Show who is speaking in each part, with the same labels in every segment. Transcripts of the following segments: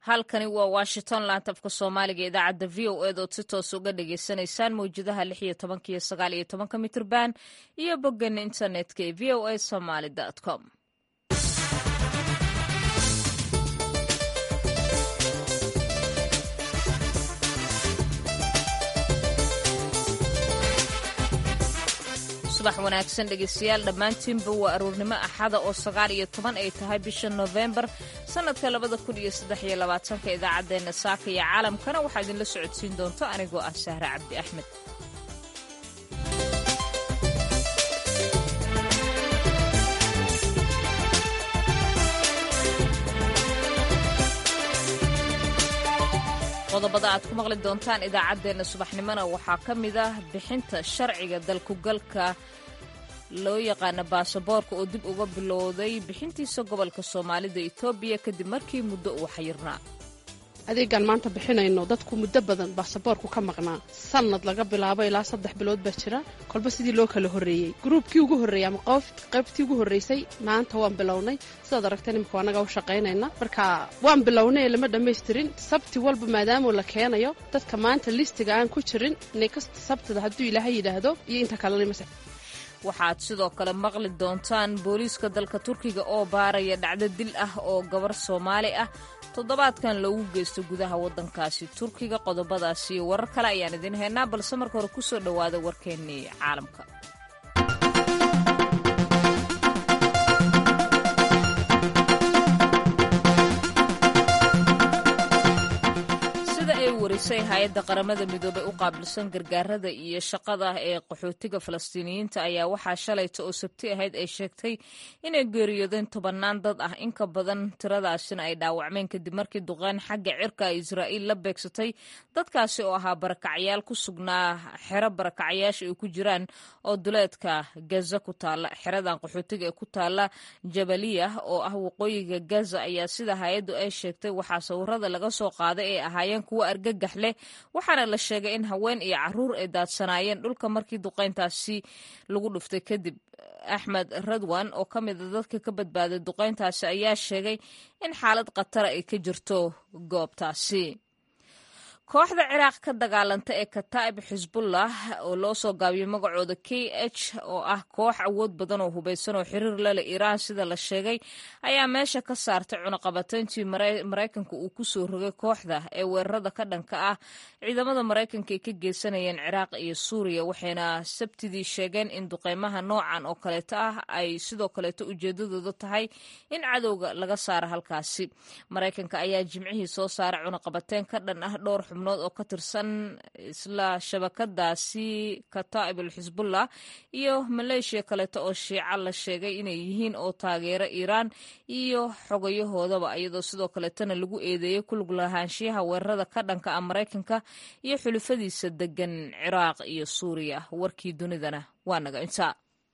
Speaker 1: halkani waa washington laantafka soomaaliga idaacadda v o ed ood si toos uga dhagaysanaysaan mawjadaha lix iyo tobanka iyo sagaal iyo tobanka mitrban iyo boggeena internetka ee v o a somaly com subax wanaagsan dhegeystayaal dhammaantiinba waa aruurnimo axada oo sagaal iyo toban ay tahay bisha nofembar sannadka labada kun iyo saddex iyo labaatanka idaacaddeenna saaka iyo caalamkana waxaa idinla socodsiin doonto anigoo ah sahre cabdi axmed qodobada aad ku maqli doontaan idaacaddeenna subaxnimona waxaa ka mid ah bixinta sharciga dalkugalka loo yaqaana baasaboorka oo dib uga bilowday bixintiisa gobolka soomaalida etoobiya kadib markii muddo uu xayirnaa
Speaker 2: adeegaan maanta bixinayno dadku muddo badan baasaboorku ka maqnaa sannad laga bilaabo ilaa saddex bilood baa jira kolba sidii loo kala horreeyey gruubkii ugu horreeyey ama qaybtii ugu horraysay maanta waan bilownay sidaad aragteen imika annagaa u shaqaynayna marka waan bilownay ee lama dhammaystirin sabti walba maadaamuu la keenayo dadka maanta listiga aan ku jirin inay kasta sabtida hadduu ilaahay yidhaahdo iyo inta kalena
Speaker 1: waxaad sidoo kale maqli doontaan booliiska dalka turkiga oo baaraya dhacdo dil ah oo gabar soomaali ah toddobaadkan loogu geysto gudaha waddankaasi turkiga qodobadaasi iyo warar kale ayaan idiin haynaa balse marka hore ku soo dhowaada warkeennii caalamka warisay hay-adda qaramada midoobey u qaabilsan gargaarada iyo shaqada ee qaxootiga falastiiniyiinta ayaa waxaa shalayta oo sabti ahayd ay sheegtay inay geeriyoodeen tobannaan dad ah in ka badan tiradaasina ay dhaawacmeen kadib markii duqeyn xagga cirka israa'iil la beegsatay dadkaasi oo ahaa barakacyaal ku sugnaa xero barakacyaasha ay ku jiraan oo duleedka gaza ku taalla xeradan qaxootiga ee ku taalla jabaliya oo ah waqooyiga gaza ayaa sida hay-addu ay sheegtay waxaa sawirada laga soo qaaday ay ahaayeen kuwa argagax leh waxaana la sheegay in haween iyo caruur ay daadsanaayeen dhulka markii duqeyntaasi lagu dhuftay kadib axmed radwan oo ka mida dadka ka badbaaday duqeyntaasi ayaa sheegay in xaalad khatara ay ka jirto goobtaasi kooxda ciraaq ka dagaalanta ee kataa'ib xisbullah oo loo soo gaabiyey magacooda k h oo ah koox awood badan oo hubaysan oo xiriir lale iiraan sida la sheegay ayaa meesha ka saartay cunaqabateyntii maraykanka uu ku soo rogay kooxda ee weerarada ka dhanka ah ciidamada maraykanka ay ka geysanayeen ciraaq iyo suuriya waxayna sabtidii sheegeen in duqeymaha noocan oo kaleeto ah ay sidoo kaleeto ujeedadooda tahay in cadowga laga saaro halkaasi maraykanka ayaa jimcihii soo saaray cunaqabateyn ka dhan ah dhowr xubnood oo ka tirsan isla shabakadaasi kataa'ib alxisbullah iyo maleeshiya kaleeto oo shiica la sheegay inay yihiin oo taageero iiraan iyo xogayahoodaba iyadoo sidoo kaleetona lagu eedeeyey kulug lahaanshiyaha weerarada ka dhanka ah maraykanka iyo xulufadiisa degan ciraaq iyo suuriya warkii dunidana waa naga intaa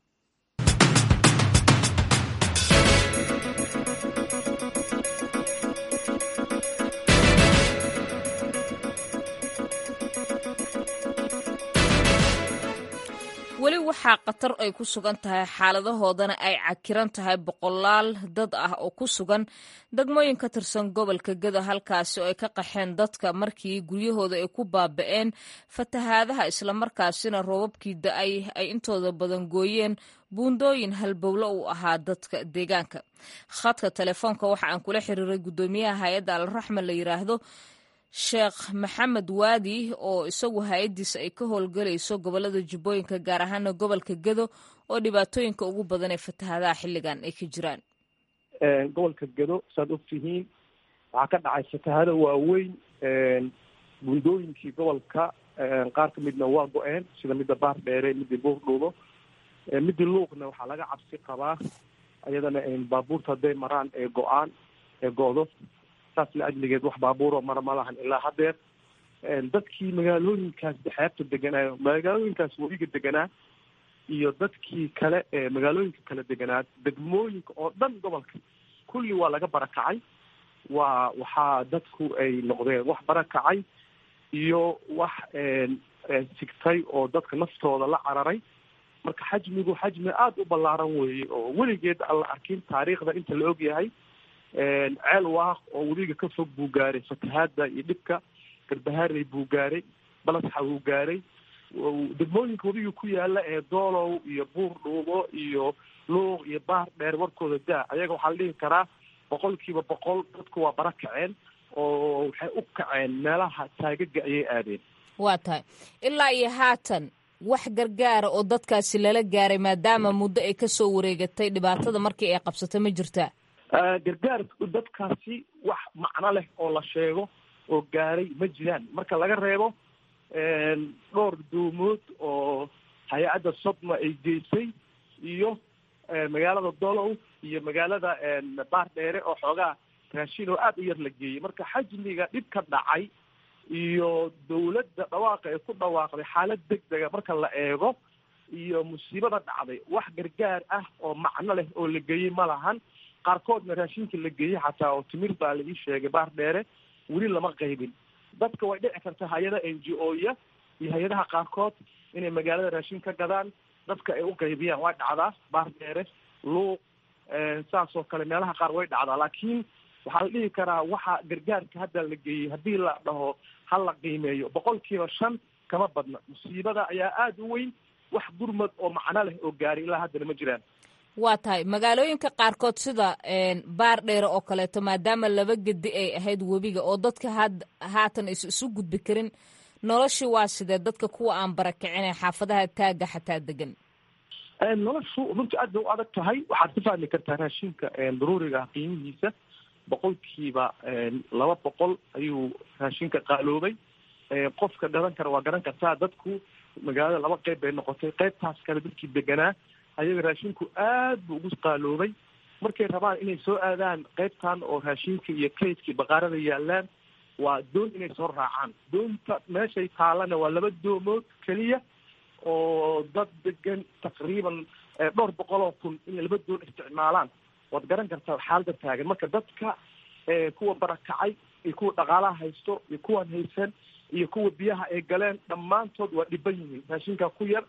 Speaker 1: weli waxaa khatar ay ku sugan tahay xaaladahoodana ay cakiran tahay boqolaal dad ah oo ku sugan degmooyin ka tirsan gobolka geda halkaasi oo ay ka qaxeen dadka markii guryahooda ay ku baaba'een fatahaadaha islamarkaasina roobabkii da-ay ay intooda badan gooyeen buundooyin halbowlo uu ahaa dadka deegaanka khadka telefoonka waxa aan kula xiriiray guddoomiyaha hay-adda alraxma la yiraahdo sheekh maxamed waadi oo isagu hay-addiisa ay ka howlgelayso gobolada jubbooyinka gaar ahaana gobolka gedo oo dhibaatooyinka ugu badan ee fatahaadaha xilligan ay ka jiraan
Speaker 3: gobolka gedo saad ogtihiin waxaa ka dhacay fatahaado waaweyn buundooyinkii gobolka qaar ka midna waa go-een sida midda baar dheere midii buurdhuubo midii luuqna waxaa laga cabsi qabaa iyadana baabuurta hadday maraan ee go-aan ee go-do saas la ajligeed wax baabuuroo mara ma lahan ilaa haddeer dadkii magaalooyinkaas xeebta deganaa magaalooyinkaas weliga deganaa iyo dadkii kale ee magaalooyinka kala deganaa degmooyinka oo dhan gobolka kulli waa laga barakacay waa waxaa dadku ay noqdeen wax barakacay iyo wax sigtay oo dadka naftooda la cararay marka xajmigu xajmi aada u ballaaran weeye oo weligeed aan la arkin taariikhda inta la og yahay ceel waaq oo webiga ka fog buu gaaray fatahaada iyo dhibka garbaharey buu gaaray balasxa buu gaaray degmooyinka webiga ku yaala ee doolow iyo buur dhuubo iyo luuq iyo baar dheer warkooda daa ayaga waxaa la dhihi karaa boqol kiiba boqol dadku waa bara kaceen oo waxay u kaceen meelaha taagaga ayay aadeen
Speaker 1: waa tahay ilaa iyo haatan wax gargaara oo dadkaasi lala gaaray maadaama muddo ay kasoo wareegatay dhibaatada markii ay qabsatay ma jirtaa
Speaker 3: gargaar dadkaasi wax macno leh oo la sheego oo gaaray ma jiraan marka laga reebo dhowr doomood oo hay-adda sodma ay geysay iyo magaalada dolow iyo magaalada baar dheere oo xoogaa raashin oo aada u yar la geeyey marka xajmiga dhib ka dhacay iyo dawladda dhawaaqa ay ku dhawaaqday xaalad degdega marka la eego iyo musiibada dhacday wax gargaar ah oo macno leh oo la geeyey ma lahan qaarkoodna raashinka la geeyey xataa oo timir baa la ii sheegay baar dheere weli lama qaybin dadka way dhici karta hay-ada n g o ya iyo hay-adaha qaarkood inay magaalada raashin ka gadaan dadka ay u qaybiyaan way dhacdaa baar dheere luuq saas oo kale meelaha qaar way dhacdaa laakiin waxaa la dhihi karaa waxa gargaarka hadda la geeyey haddii la dhaho ha la qiimeeyo boqol kiiba shan kama badna musiibada ayaa aada u weyn wax gurmad oo macno leh oo gaaray ilaa haddana ma jiraan
Speaker 1: waa tahay magaalooyinka qaarkood sida baar dheere oo kaleeto maadaama laba gedi ay ahayd webiga oo dadka had haatan is isu gudbi karin noloshii waa sidee dadka kuwa aan barakicin ee xaafadaha taaga xataa degan
Speaker 3: noloshu runtii aad bay u adag tahay waxaad ka fahmi kartaa raashinka daruuriga qiimihiisa boqolkiiba laba boqol ayuu raashinka qaaloobay qofka garan kara waa garan kartaa dadku magaalada laba qeyb bay noqotay qeybtaas kale dadkii deganaa ayaga raashinku aad buu ugu qaaloobay markay rabaan inay soo aadaan qeybtan oo raashinka iyo kaydkii baqaarada yaalaan waa doon inay soo raacaan doonta meeshay taalana waa laba doomood keliya oo dad degan taqriiban dhowr boqol oo kun inay laba doon isticmaalaan waad garan kartaa xaalada taagan marka dadka kuwa barakacay iyo kuwa dhaqaalaha haysto iyo kuwan haysan iyo kuwa biyaha ay galeen dhammaantood waa dhiban yihiin raashinka ku yar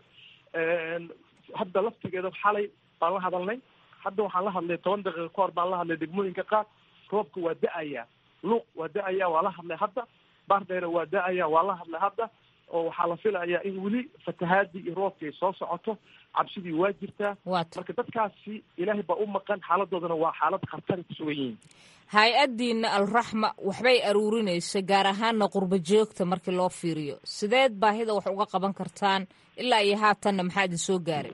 Speaker 3: hadda laftigeeda xalay baan la hadalnay hadda waxaan la hadlay toban daqiiqa ka hor baan la hadlay degmooyinka qaar roobka waa da-aya luuq waa da-aya waa la hadlay hadda baardheere waa da-aya waa la hadlay hadda oo waxaa la filayaa in weli fatahaadii iyo roobkii ay soo socoto cabsidii waa jirtaa marka dadkaasi ilaahay baa u maqan xaaladoodana waa xaalad khatari ku sugan yihiin
Speaker 1: hay-addiina alraxma waxbay aruurinaysa gaar ahaana qurba joogta markii loo fiiriyo sideed baahida wax uga qaban kartaan ilaa iyo haatanna maxaa idin soo gaaray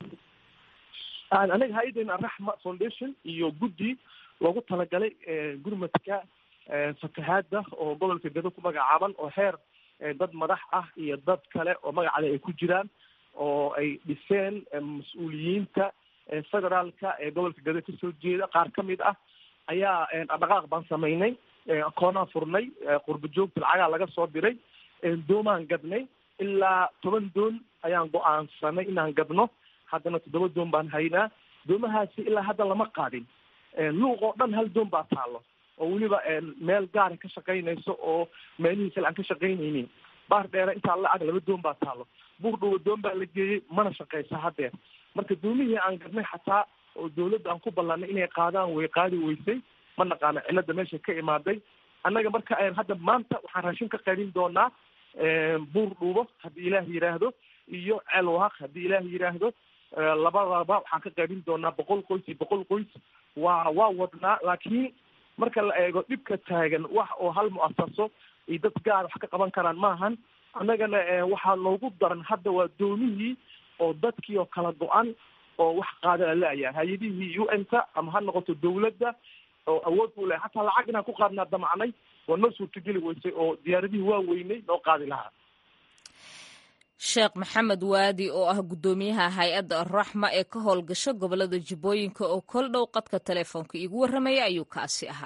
Speaker 3: anaga hay-addeena alraxma foundation iyo guddi loogu talagalay gurmadka fatahaada oo gobolka gado ku magacaaban oo heer dad madax ah iyo dad kale oo magacale ay ku jiraan oo ay dhiseen mas-uuliyiinta federaalka ee gobolka gado kasoo jeeda qaar ka mid ah ayaa dhaqaaq baan samaynay akoonaan furnay qurba joogta lacagaa laga soo diray doomaan gadnay ilaa toban doon ayaan go-aansanay inaan gadno haddana toddoba doon baan haynaa doomahaasi ilaa hadda lama qaadin luuq oo dhan hal doon baa taalo oo weliba meel gaara ka shaqaynayso oo meelihii kale aan ka shaqaynaynin baar dheere intaa la-ag laba doon baa taalo buur dhuwa doon baa la geeyey mana shaqaysa haddeer marka doomihii aan gadnay xataa oo dawladda aan ku ballanay inay qaadaan way qaadi weysay ma naqaano cilada meesha ka imaaday annaga marka hadda maanta waxaan raashin ka qaybin doonaa buur dhuubo haddii ilaah yidhaahdo iyo ceelwaaq haddii ilaah yidhaahdo labadaba waxaan ka qaybin doonaa boqol qoys iyo boqol qoys waa waa wadnaa laakiin marka la eego dhibka taagan wax oo hal mu-asaso iyo dad gaar wax ka qaban karaan maahan annagana waxaa noogu daran hadda waa doomihii oo dadkii oo kala go-an oo wax qaada la-aya hay-adihii u n ta ama ha noqoto dawladda oo awood u leh hataa lacag inaan ku qaadnaa damacnay waa noo suurtogeli weysay oo diyaaradihii waa weynay noo qaadi lahaa
Speaker 1: sheekh maxamed waadi oo ah guddoomiyaha hay-adda alraxma ee ka howlgasho gobolada jubbooyinka oo kol dhow qadka telefoonka iigu warramaya ayuu kaasi ahaa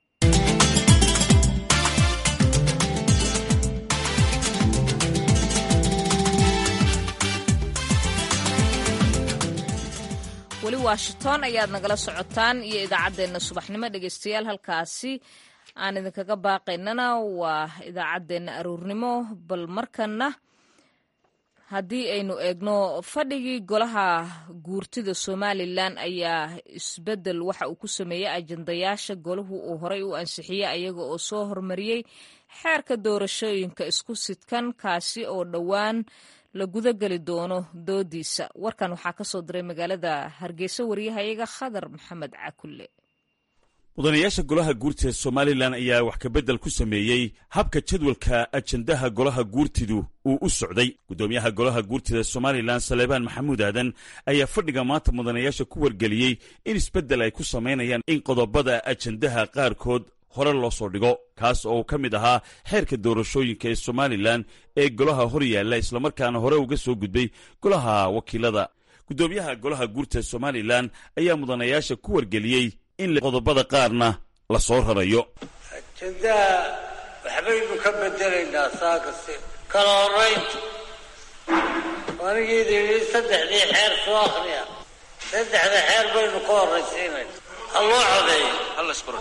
Speaker 1: weli washington ayaad nagala socotaan iyo idaacaddeenna subaxnimo dhegeystayaal halkaasi aan idinkaga baaqaynana waa idaacaddeenna aruurnimo bal markana haddii aynu eegno fadhigii golaha guurtida somalilan ayaa isbedel waxa uu ku sameeyey ajandayaasha golahu uu horey u ansixiyey ayaga oo soo hormariyey xeerka doorashooyinka isku sidkan kaasi oo dhowaan la gudageli doono doodiisa warkan waxaa ka soo diray magaalada hargeysa wariyahayaga khadar maxamed cakulle
Speaker 4: mudanayaasha golaha guurtida ee somalilan ayaa wax kabedel ku sameeyey habka jadwalka ajandaha golaha guurtidu uu u socday guddoomiyaha golaha guurtida somalilan saleebaan maxamuud aadan ayaa fadhiga maanta mudanayaasha ku wargeliyey in isbeddel ay ku samaynayaan in qodobada ajandaha qaarkood hore loo soo dhigo kaas oo uu ka mid ahaa xeerka doorashooyinka ee somalilan ee golaha hor yaalla islamarkaana hore uga soo gudbay golaha wakiilada guddoomiyaha golaha guurtida somalilan ayaa mudanayaasha ku wargeliyey in qodobada qaarna la soo rarayo
Speaker 5: ajandaha waxbaynu ka bedelaynaa saakase kala horaynta anigii yidhi saddexdii xeer soo akriya saddexda xeer baynu ka horraysiinayna ha loo codeeyo hala isqoro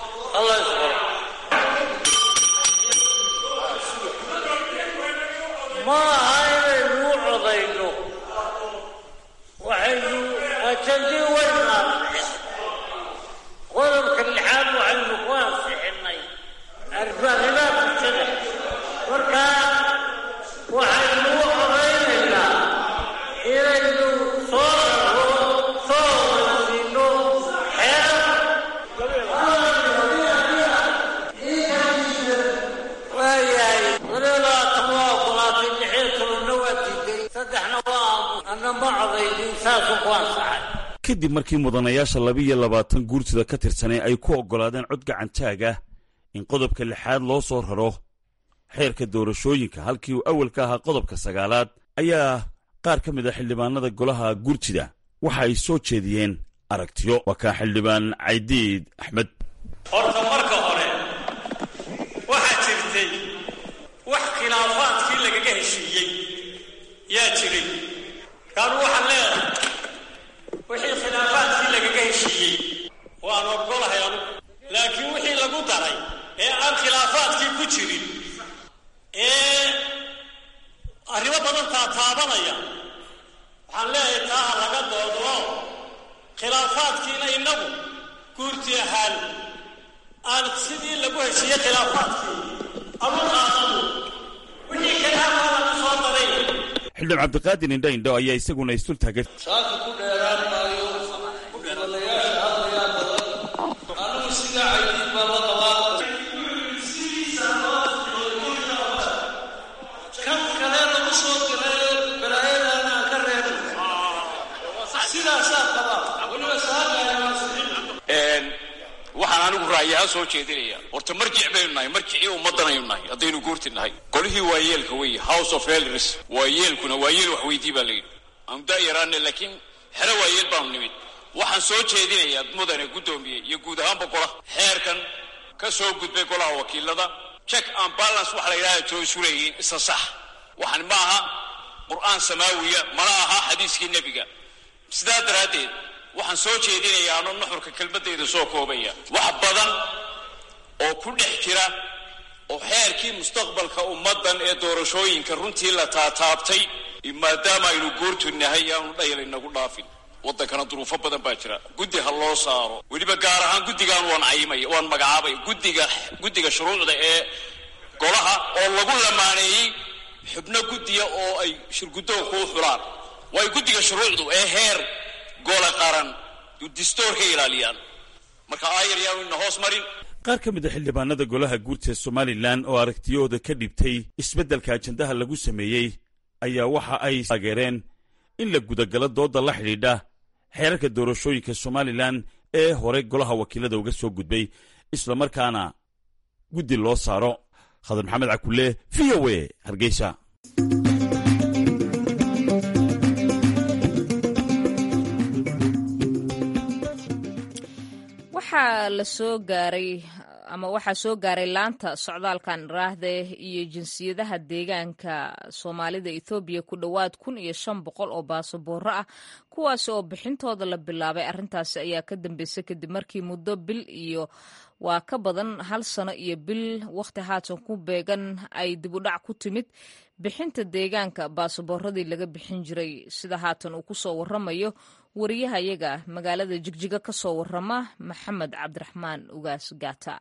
Speaker 5: ma aha inaynu u codayno waxaynu ajandii waynu ansixin qodobka lixaad waxaynu ku ansixinay arrimaha bulshada markaa waxaynu u codaynaynaa inaynu soo raro soo horaysiino xeer waayahay labaatan waa ogolaatay lixiyo tobanna waa diiday saddexna waa aamus anna ma codaynin saasuu ku ansaxay
Speaker 4: kadib markii mudanayaasha laba-iyo labaatan guurtida ka tirsanay ay ku oggolaadeen cod gacantaag ah in qodobka lixaad loo soo raro xeerka doorashooyinka halkii uu awal ka ahaa qodobka sagaalaad ayaa qaar ka mid a xildhibaanada golaha guurtida waxa ay soo jeediyeen aragtiyo waa kaa xildhibaan caydiid axmed
Speaker 6: horta marka hore waxaa jirtay wax khilaafaadkii lagaga heshiiyey yaa jiray kaanu waxaan leedahay wixii khilaafaadkii lagaga heshiiyey waan ogolahay anugu laakiin wixii lagu daray ee aan khilaafaadkii ku jirin ee arrimo badan taataabanaya waxaan leeyahay taa ha laga doodo khilaafaadkiina innagu guurti ahaan aan sidii lagu heshiiyey khilaafaadkii amu qaadano wixii khilaafaa lagu soo daray
Speaker 4: xildhibaan cabdiqaadir indho indho ayaa isaguna isdul taagay
Speaker 7: saaka ku dheeraan maayo mudanayaasha hadlayaa badan anigu sidaa caydiid baa la qabaa kan kale lagu soo diray balaayadan aan ka reebin sidaasaa qabaa weliba saaka
Speaker 8: waxaan anigu ra'yaha soo jeedinaya horta marjic baynu nahay marjicii ummaddanaynu nahay haddaynu guurti nahay golihii waa yeelka weeye house of elders waa yeelkuna waa yeel wax weydii baa layidhi aanu daayaraana laakiin xero waa yeel baanu nimid waxaan soo jeedinayaa mudane guddoomiye iyo guud ahaanba golaha xeerkan ka soo gudbay golaha wakiilada check and balance waxa la yidhahda soo sureeyiin isa sax waxaan ma aha qur'aan samaawiya mana aha xadiiskii nebiga sidaa daraaddeed waxaan soo jeedinayaa ano nuxurka kelmaddayda soo koobaya wax badan oo ku dhex jira oo xeerkii mustaqbalka ummaddan ee doorashooyinka runtii la taataabtay maadaama aynu guurtu nahay aanu dhayal inagu dhaafin waddankana duruufo badan baa jira guddi ha loo saaro weliba gaar ahaan guddigaan waan cayimaya waan magacaabay guddiga guddiga shuruucda ee golaha oo lagu lamaaneeyey xubno guddiya oo ay shirguddoonku u xulaan waayo guddiga shuruucdu ee heer gole qaran distoorka ilaaliyaan marka aayar yaanu ina hoos marin
Speaker 4: qaar ka mid a xildhibaanada golaha guurtida somalilan oo aragtiyahooda ka dhibtay isbeddelka ajandaha lagu sameeyey ayaa waxa ay taageereen in la gudagalo dooda la xidhiidha xeerarka doorashooyinka somalilan ee hore golaha wakiilada uga soo gudbay islamarkaana guddi loo saaro khadar maxamed cakulle v o a hargeysa
Speaker 1: waxaa la soo gaaray ama waxaa soo gaaray laanta socdaalkan raahde iyo jinsiyadaha deegaanka soomaalida ethoobiya ku dhowaad kun iyo shan boqol oo baasabooro ah kuwaasi oo bixintooda la bilaabay arrintaasi ayaa ka dambeysay kadib markii muddo bil iyo waa ka badan hal sano iyo bil wakhti haatan ku beegan ay dibudhac ku timid bixinta deegaanka baasaboorradii laga bixin jiray sida haatan uu ku soo waramayo wariyahayaga magaalada jigjiga ka soo warama maxamed cabdiraxmaan ugaas gaata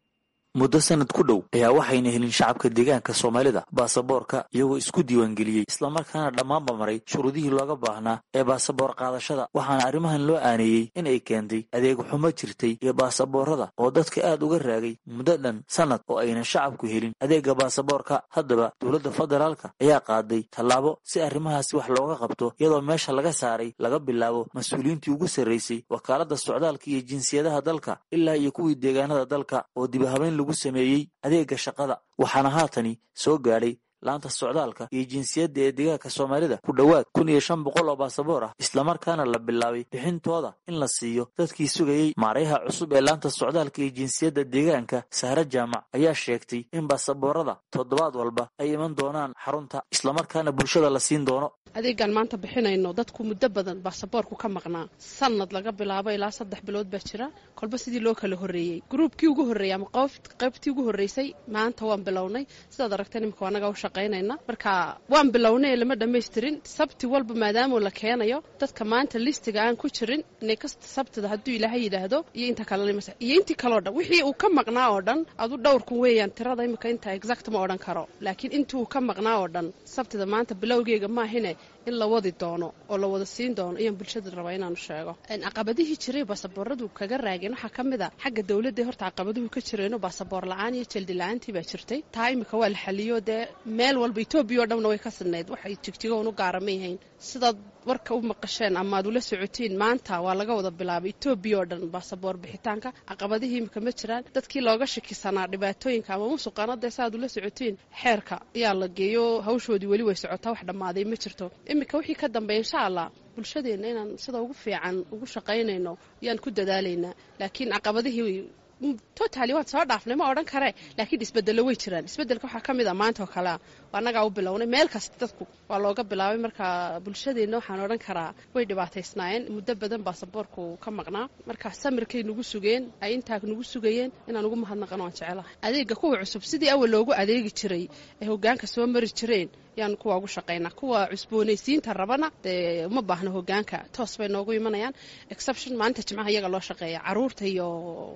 Speaker 9: muddo sanad ku dhow ayaa waxayna helin shacabka deegaanka soomaalida baasaboorka iyagoo isku diiwaangeliyey islamarkaana dhammaanba maray shuruudihii looga baahnaa ee baasaboor qaadashada waxaana arrimahan loo aaneeyey in ay keentay adeeg xumo jirtay iyo baasaboorrada oo dadka aad uga raagay muddo dhan sannad oo aynan shacabku helin adeegga baasaboorka haddaba dowladda federaalka ayaa qaaday tallaabo si arrimahaasi wax looga qabto iyadoo meesha laga saaray laga bilaabo mas-uuliyiintii ugu sarraysay wakaaladda socdaalka iyo jinsiyadaha dalka ilaa iyo kuwii deegaanada dalka oo dibahabayn lagu sameeyey adeegga shaqada waxaana haatani soo gaadhay laanta socdaalka iyo jinsiyadda ee deegaanka soomaalida ku dhowaad kun iyo shan boqol oo baasaboor ah islamarkaana la bilaabay bixintooda in la siiyo dadkii sugayey maarayaha cusub ee laanta socdaalka iyo jinsiyadda deegaanka sahre jaamac ayaa sheegtay in baasaboorada toddobaad walba ay iman doonaan xarunta islamarkaana bulshada la siin doono
Speaker 2: adeegaan maanta bixinayno dadku muddo badan baasaboorku ka maqnaa sanad laga bilaabo ilaa saddex bilood baa jira kolba sidii loo kala horreeyey gruubkii ugu horreeyey ama qaybtii ugu horreysay maanta waan bilownay sidaad aragteen imika anaga u shaqaynayna marka waan bilownay ee lama dhammaystirin sabti walba maadaamoo la keenayo dadka maanta listiga aan ku jirin inay kasta sabtida hadduu ilaahay yidhaahdo iyo inta kalena iyo intii kaleo dhan wixii uu ka maqnaa oo dhan adu dhowrkun weeyaan tirada imika inta exact ma odhan karo laakiin intii uu ka maqnaa oo dhan sabtida maanta bilowgeega maahine in la wadi doono oo la wada siin doono ayaan bulshada rabaa inaanu sheego caqabadihii jiray baasabooradu kaga raageen waxaa ka mid a xagga dowladda horta caqabaduhu ka jireeno baasaboor la-aan iyo jeldi la-aantii baa jirtay taa imika waa la xaliyo dee meel walba etoobiya oo dhanna way ka sidnayd waxay jigjigo unu gaara ma yahayn sidaad warka u maqasheen ama ad ula socotiin maanta waa laga wada bilaabay etoobiya oo dhan baasaboor bixitaanka caqabadihii imika ma jiraan dadkii looga shakisanaa dhibaatooyinka ama musuqaana dee saaad ula socotiin xeerka ayaa la geeyo hawshoodii weli way socotaa wax dhammaaday ma jirto imika wixii ka dambeeya insha allah bulshadeenna inaan sida ugu fiican ugu shaqaynayno ayaan ku dadaalaynaa laakiin caqabadihii totally waan soo dhaafnay ma odhan kare laakiin isbedelo way jiraan isbedelka waxaa ka mid a maanta oo kalea annagaa u bilownay meel kasta dadku waa looga bilaabay marka bulshadeenna waxaan odhan karaa way dhibaataysnaayeen muddo badan baasaboorku ka maqnaa marka samirkay nagu sugeen ay intaa nagu sugayeen inaan ugu mahadnaqano waan jecelahay adeega kuwa cusub sidii awal loogu adeegi jiray ee hogaanka soo mari jireen yaan kuwa ugu shaqaynaa kuwa cusboonaysiinta rabana dee uma baahno hogaanka toos bay noogu imanayaan exception maalinta jimcaha iyaga loo shaqeeya caruurta iyo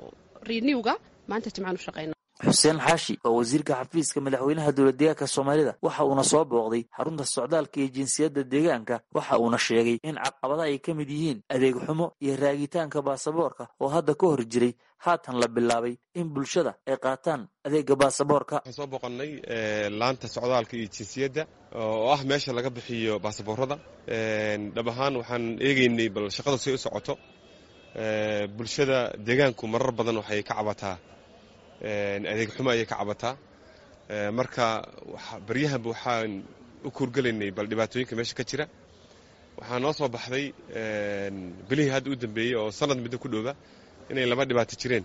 Speaker 2: renewga maanta jimcaan u shaqayna
Speaker 9: xuseen xaashi oo wasiirka xafiiska madaxweynaha dowlad deegaanka soomaalida waxa uuna soo booqday xarunta socdaalka iyo jinsiyadda deegaanka waxa uuna sheegay in caqabada ay ka mid yihiin adeeg xumo iyo raagitaanka baasaboorka oo hadda ka hor jiray haatan la bilaabay in bulshada ay qaataan adeega baasaboorka
Speaker 10: waxaan soo booqannay laanta socdaalka iyo jinsiyadda oo ah meesha laga bixiyo baasaboorada dhab ahaan waxaan eegeynay bal shaqada si u socoto bulshada deegaanku marar badan waxay ka cabataa adeeg xumo ayay ka cabataa marka baryahanba waxaan u kuurgelaynay bal dhibaatooyinka meesha ka jira waxaa noo soo baxday bilihii hadda u dambeeyey oo sanad middo ku dhowba inay laba dhibaato jireen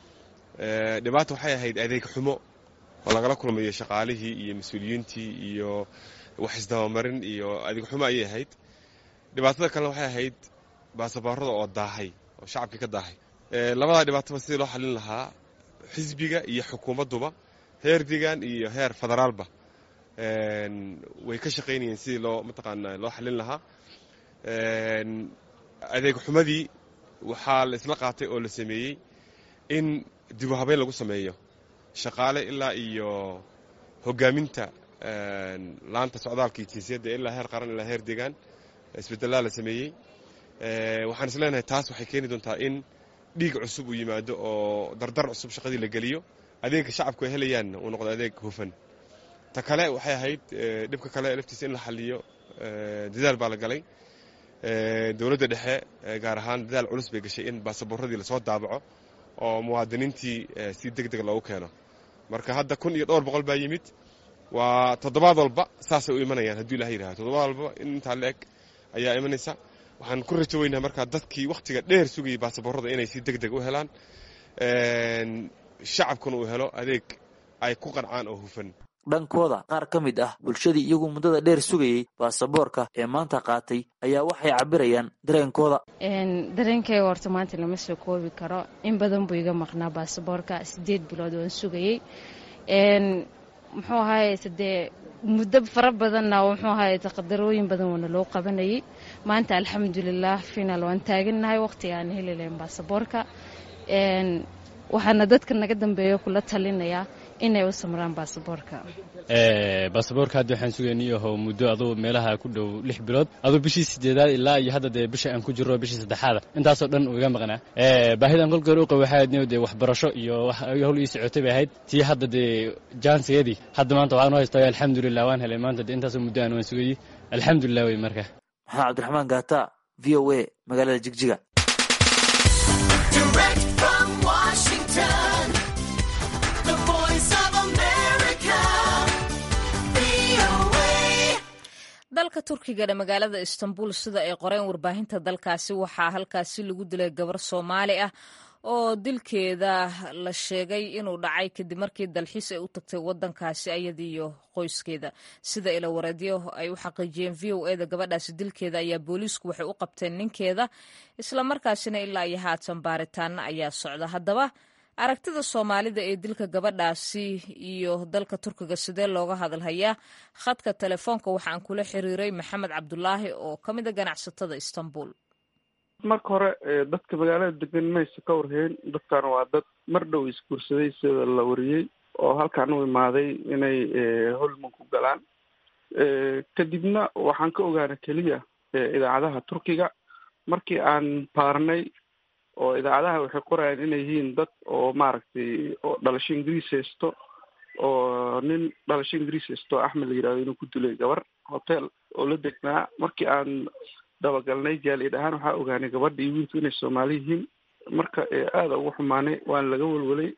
Speaker 10: dhibaata waxay ahayd adeeg xumo oo lagala kulmayo shaqaalihii iyo mas-uuliyiintii iyo wax isdabamarin iyo adeeg xumo ayay ahayd dhibaatada kalena waxay ahayd baasaboorada oo daahay oo shacabkii ka daahay labadaa dhibaataba sidii loo xalin lahaa xisbiga iyo xukuumadduba heer deegaan iyo heer federaalba way ka shaqaynayeen sidii loo mataqaana loo xalin lahaa adeeg xumadii waxaa la isla qaatay oo la sameeyey in dibu habeyn lagu sameeyo shaqaale ilaa iyo hogaaminta laanta socdaalka iyo jinsiyadda ilaa heer qaran ilaa heer deegaan isbedelaa la sameeyey waxaan is leenahay taas waxay keeni doontaa in dhiig cusub uu yimaado oo dardar cusub shaqadii la geliyo adeegga shacabku ay helayaanna uu noqdo adeeg hufan ta kale waxay ahayd dhibka kale laftiisa in la xaliyo dadaal baa la galay dowladda dhexe gaar ahaan dadaal culus bay gashay in baasaboorradii lasoo daabaco oo muwaadiniintii si deg deg loogu keeno marka hadda kun iyo dhowr boqol baa yimid waa toddobaad walba saasay u imanayaan hadduu ilaha yidhahdo toddobaad walba in intaa la eg ayaa imanaysa waxaan ku rajo weynaa markaa dadkii wakhtiga dheer sugayay baasaboorrada inay si deg deg u helaan shacabkuna uu helo adeeg ay ku qancaan oo hufan
Speaker 9: dhankooda qaar ka mid ah bulshadii iyagu muddada dheer sugayey baasaboorka ee maanta qaatay ayaa waxay cabirayaan dareenkooda
Speaker 11: dareenkayga horta maanta lama soo koobi karo in badan buu iga maqnaa baasaboorka sideed bilood waan sugayey muxuu ahaye dee muddo fara badanna muxuu ahaye taqadarooyin badan waana loo qabanayay maanta alxamdulilah final waan taagannahay waqtiga aan heli lahayn baasaboorka waxaana dadka naga dambeeya kula talinayaa inay u samraan baasaboorka
Speaker 12: baasaboorka hadda waxaan sugaynay aho muddo aduu meelaha ku dhow lix bilood aduu bishii sideedaad ilaa iyo hadda dee bisha aan ku jirro bishii saddexaada intaasoo dhan uu iga maqnaa baahidan kolka hore u qaba waxay ahayd dee waxbarasho iyo howl ii socotay bay ahayd tii hadda dee jaansigeedii hadda maanta waxaan u haystaa alxamdulilah waan helay maanta dee intaasoo muddo aan waan sugayey alxamdulilah wey marka
Speaker 9: maxamed cabdiraxmaan gaata v o a magaalada jigjiga
Speaker 1: dalka turkigana magaalada istanbul sida ay qoreen warbaahinta dalkaasi waxaa halkaasi lagu dilay gabar soomaali ah oo dilkeeda la sheegay inuu dhacay kadib markii dalxiis ay u tagtay wadankaasi ayadiiyo qoyskeeda sida ila wareedyo ay u xaqiijiyeen v o eda gabadhaasi dilkeeda ayaa booliisku waxay u qabteen ninkeeda islamarkaasina ilaa iyo haatan baaritaana ayaa socda haddaba aragtida soomaalida ee dilka gabadhaasi iyo dalka turkiga sidee looga hadalhayaa khadka telefoonka waxaan kula xiriiray maxamed cabdulaahi oo ka mid a ganacsatada istanbul
Speaker 13: marka hore dadka magaalada degan mayse ka warheen dadkan waa dad mar dhow isguursaday sida la wariyey oo halkaan u imaaday inay holman ku galaan kadibna waxaan ka ogaana keliya idaacadaha turkiga markii aan baarnay oo idaacadaha waxay qorayaan inay yihiin dad oo maaragtay oo dhalasho ingiriis haysto oo nin dhalasho ingiriis haysto axmed la yidhahdo inuu ku dilay gabar hotel oo la degnaa markii aan dabagalnay jaaliyad ahaan waxaa ogaanay gabadha iyo wiilku inay soomaali yihiin marka aada ugu xumaanay waana laga welwelay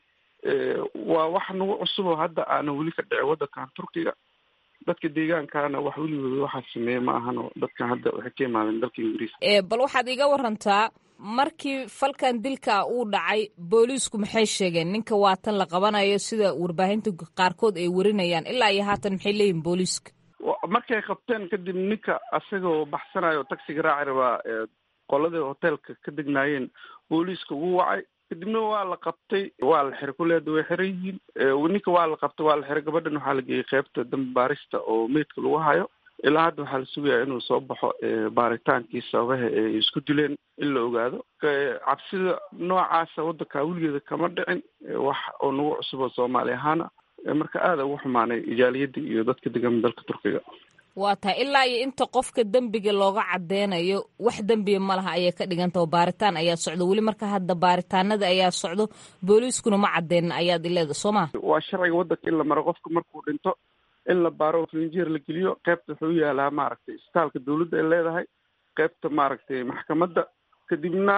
Speaker 13: waa wax nagu cusub oo hadda aanan weli ka dhicin waddankan turkiga dadka deegaankaana wax weligooda waxaa sameeye ma ahano dadkan hadda waxay ka imaadeen dalka ingiriiska
Speaker 1: bal waxaad iga warantaa markii falkan dilka uu dhacay booliisku maxay sheegeen ninka waatan la qabanayo sida warbaahinta qaarkood ay warinayaan ilaa iyo haatan maxay leeyihin booliiska
Speaker 13: markay qabteen kadib ninka asagoo baxsanayo taxiga raaci rabaa qoladii hoteelka ka degnaayeen booliiska ugu wacay kadibna waa la qabtay waa la xiray kuleeda way xiran yihiin ninka waa la qabtay waa la xiray gabadhan waxaa la geeyey qeybta dambi baarista oo meydka lagu hayo ilaa hadda waxaa la sugayaa inuu soo baxo baaritaankii sababaha ay isku dileen in la ogaado cabsida noocaasa waddanka weligeeda kama dhicin wax oo nagu cusub oo soomaali ahaana marka aada ugu xumaanay ijaaliyadda iyo dadka degan dalka turkiga
Speaker 1: waa tahay ilaa iyo inta qofka dembiga looga cadeynayo wax dembiya ma laha ayay ka dhiganta oo baaritaan ayaa socdo weli marka hadda baaritaanada ayaa socdo booliiskuna ma cadeynin ayaad ileeda soo ma
Speaker 13: waa sharciga waddanka in la maro qofka markuu dhinto in la baaro flinjeer la geliyo qeybta wuxuu yaalaa maaragtay isbitaalka dawladda ay leedahay qeybta maaragtay maxkamadda kadibna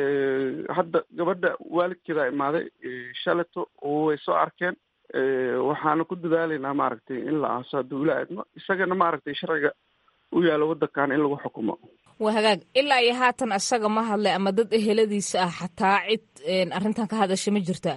Speaker 13: hadda gabadha waalidkeeda imaaday shaleto way soo arkeen waxaana ku dadaalaynaa maaragtay in la aaso hadduu ila aadmo isagana maaragtay sharciga u yaalo waddankan in lagu xukumo
Speaker 1: waa hagaag ilaa iyo haatan isaga ma hadlay ama dad eheladiisa ah xataa cid arrintan ka hadasha ma jirtaa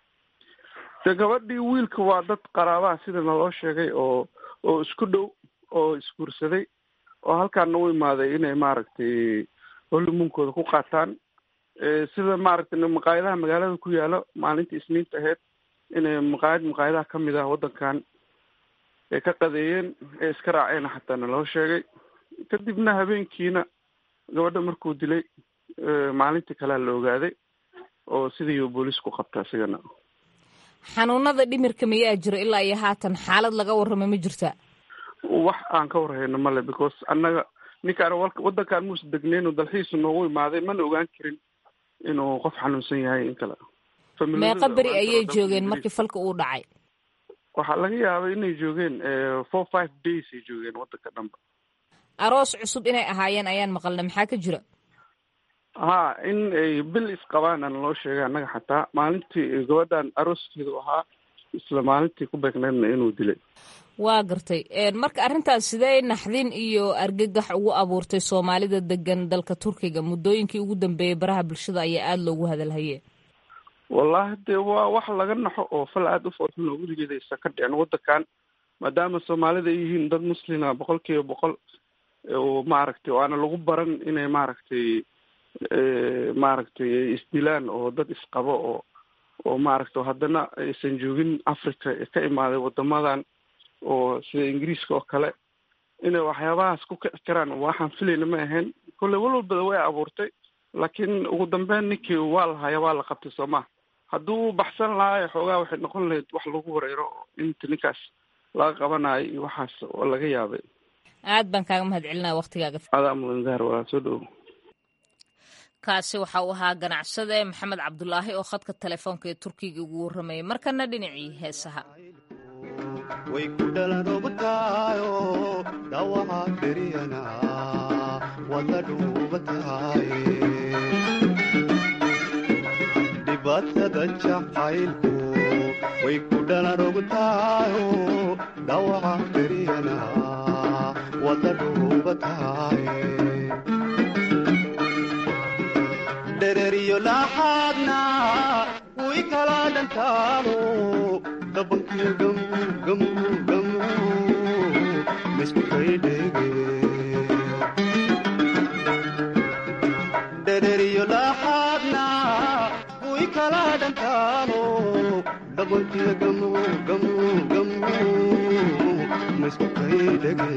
Speaker 13: de gabadhii wiilka waa dad qaraabaha sida naloo sheegay oo oo isku dhow oo isguursaday oo halkaana u imaaday inay maaragtay holimunkooda ku qaataan sida maaragtay maqaayadaha magaalada ku yaalo maalintii isniinta ahayd inay maqaayad maqaayadaha kamid ah waddankan ay ka qadeeyeen ee iska raaceen xataa naloo sheegay kadibna habeenkiina gabadha markuu dilay maalintii kalea la ogaaday oo sidii booliis ku qabta isigana
Speaker 1: xanuunada dhimirka mayaa jiro ilaa iyo haatan xaalad laga warrama ma jirta
Speaker 13: wax aan ka warhayno male because annaga ninkaan waddankaan muusa degneyn dalxiisu noogu imaaday mana ogaan karin inuu qof xanuunsan yahay in kale
Speaker 1: meeqa beri ayay joogeen markii falka uu dhacay
Speaker 13: waxaa laga yaabay inay joogeen four five days ay joogeen waddanka dhanba
Speaker 1: aroos cusub inay ahaayeen ayaan maqalna maxaa ka jira
Speaker 13: ha in ay bil isqabaan aan loo sheegay annaga xataa maalintii gabadhan arooskeedu ahaa isla maalintii ku beegneedna inuu dilay
Speaker 1: waa gartay marka arrintaas sidee naxdin iyo argagax ugu abuurtay soomaalida degan dalka turkiga muddooyinkii ugu dambeeyey baraha bulshada ayaa aada loogu hadalhaye
Speaker 13: wallahi dee waa wax laga naxo oo fal aada u foolxun oo weligeeda aysan ka dhicin waddankan maadaama soomaalida ay yihiin dad muslima boqol kiiba boqol oo maaragtay oo aana lagu baran inay maaragtay maaragtay ay isdilaan oo dad isqabo oo oo maaragtay haddana aysan joogin africa ka imaaday wadamadan oo sida ingiriiska oo kale inay waxyaabahaas ku kici karaan waxaan filayna ma ahayn kolley walwalbada way abuurtay laakiin ugu dambeyn ninkii waa la haya waa la qabtay soo maha hadduu baxsan lahaa xoogaa waxay noqon lahayd wax lagu wareero inta ninkaas laga qabanayo iyo waxaas oo laga yaabay
Speaker 1: aad baan kaaga mahad celinaya waktigaaga
Speaker 13: adaa mudan zahar waa soo dhowo
Speaker 1: kaasi waxa uu ahaa ganacsade maxamed cabdulaahi oo khadka telefoonka ee turkiga ugu warramayay markana dhinacii heesaha
Speaker 14: way ku dhalan rogtaayo dhawaca beriyana wada dhuubatahay dhibaatada jacaylku way ku dhalan rogtaayo dhawaca beriyana wada dhuubatahay dhereriyo laxaadna way kala dhantaalo dhabankiyo gamugamugamu misku kaydhege dhereriyo laxaadna way kala dhantaalo dhabankiyo gamugamugamu misku kaydhege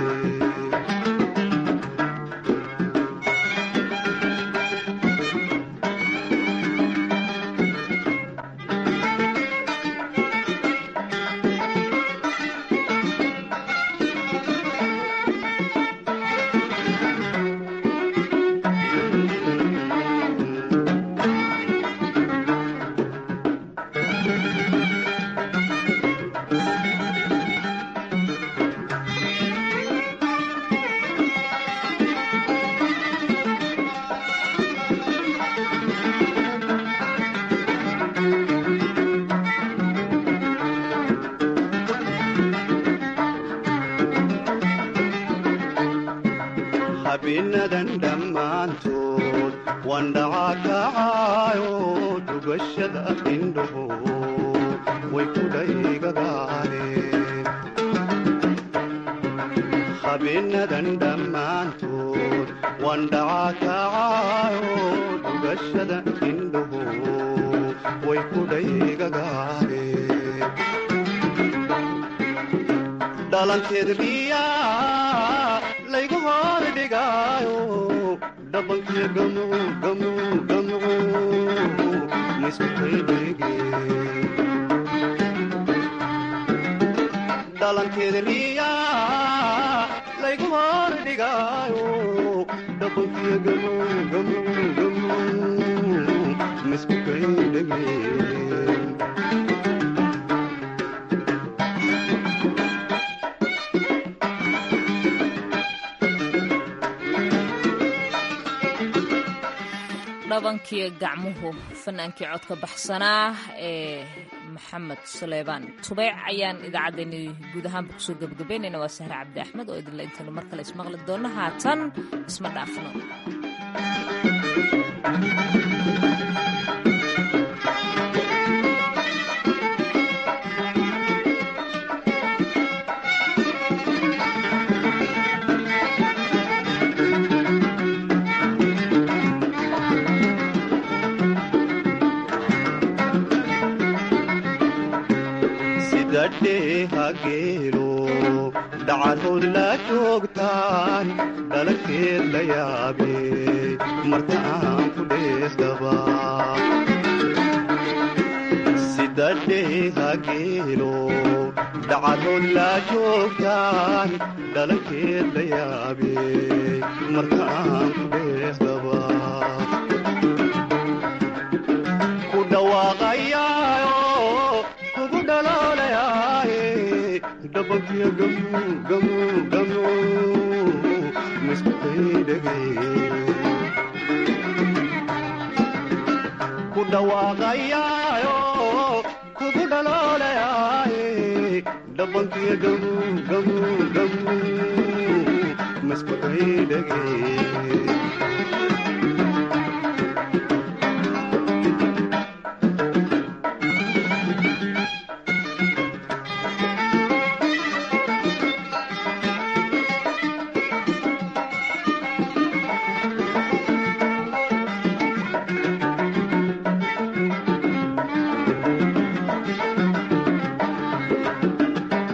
Speaker 14: habeenadan dhammaantood waan dhacakacaayo dhugashada indhaho way ku dhaygagaareen habeenadan dhammaantood waan dhacakacaayo dhugashada indhaho way ku dhaygagaareen dhalanteed riyaa laygu hor dhigaayo dhabankiyo gamucu gamucu gamucu misku kaydhege dhalanteed riyaa laygu hor dhigaayo dhabankiyo gamucu gamucu gamucu misku kaydhege
Speaker 1: dhabankiyo gacmuhu fanaankii codka baxsanaa ee maxamed suleymaan tubeec ayaan idaacaddeenni guud ahaanba kusoo gebagabaynayna waa sahre cabdi axmed oo idinla intaynu mar kale ismaqli doonno haatan isma dhaafno
Speaker 14: hageelo dhacadood la joogtaan dhalankeed la yaabe marka aan ku dheesdaba sidadhee hageelo dhacadood la joogtaan dhalankeed la yaabe marka aan ku dheesdaba ku dhawaaqayaayo kugu dhaloolayaay dhabankiyo gamu gamu gamu misku kaydhege ku dhawaaqayaayo kugu dhaloolayaay dhabankiyo gamu gamu gamu misku kaydhege